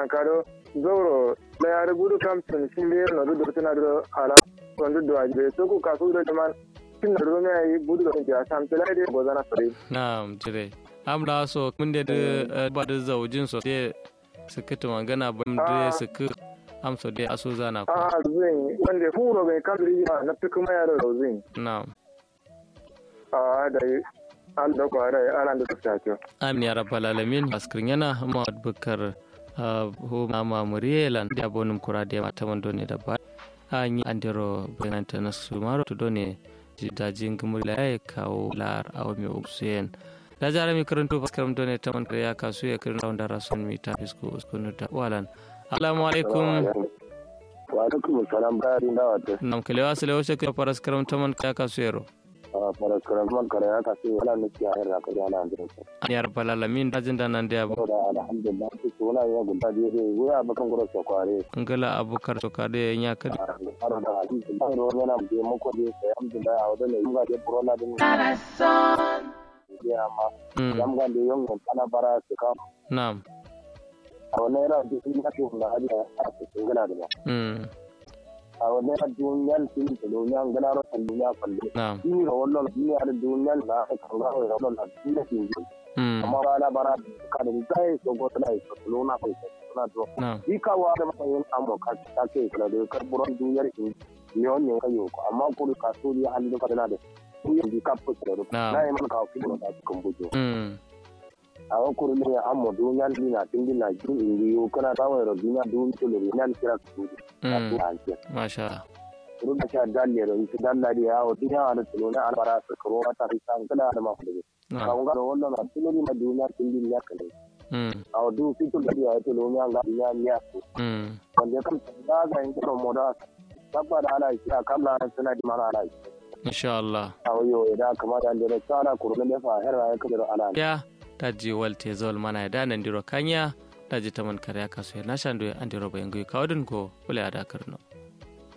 nan kado zoro la yar gudu kam sun shinde no do tana do ala kon do ajibe so ku kasu do man tin do me ai gudu do ja sam tela de gozana sare na'am jire amla so mun da ba da zaujin so de suka magana ban da suka amsa dai aso zana ku a zin wanda furo bai kadri na fi kuma yaro da zin na'am a da an da kwara ana da tsakiyo amin ya rabbal alamin askrin yana muhammad bukar ho mama murielan da bonum kura da mata man done da ba an yi andiro bayananta na su maro to done dajin gumur la ya kawo lar awo mi usen da jara mi karanto faskaram done ta man ya kasu ya kirin da rasun mi ta fisko uskunu da walan assalamu alaikum wa alaikum salam bayarin da wata nam kalewa sale wace ka faras karam ta man ya kasu yaro a faraskaran man kare ya kasu wala ne ya hayar ka yana da su ya rabbal alamin dajin da nan da ya da alhamdulillah su suna ya guda je he wuya bakan gura so kware ngala abukar to ka da ya ka har da hadisi da ro yana je mu ko je sai alhamdulillah a wadanda yin ga je corona din ya ma yam ga de yon ana bara su ka na'am a wannan yana da shi na shi na hadi a cikin gana da mm a wannan yana duniyan sun da duniyan gana ro kan duniya falle na'am shi ga wannan duniya da duniyan da aka kan ga wannan da duniya sun ji mm amma rana bara ka da zai so go tana so lona ko tana to na'am shi ka wa da matsayin amo ka ta ke kula da karburan duniyar in ne wannan kayo ko amma ko ka so ya halin ka tana da duniyar di ka fuska da Na'am. na yi man ka kuma da cikin bujo mm a wa kuru ne amo duniyar dina tingin na jin indiyo kana tawo da duniya duniyar to ne nan kira ku ka mm ku ake masha kuru da sha dalle da ita dalla da yawo duniya da tulona albara su karo wata risan kana da mafi da na'am kan ga wannan na tuloni ma duniyar tingin ya kale mm a du fitul da ya tuloni an ga duniyar ya ku mm wanda kan da ga yin kiran moda sabba da ana kira kamla suna di mana ana insha Allah a wayo idan kamata an da tsara kurun da fa har ya kadar ana ya taji walte zol mana da nan diro kanya taji taman kare kaso na shando andiro bayango kawdin ko kula da karno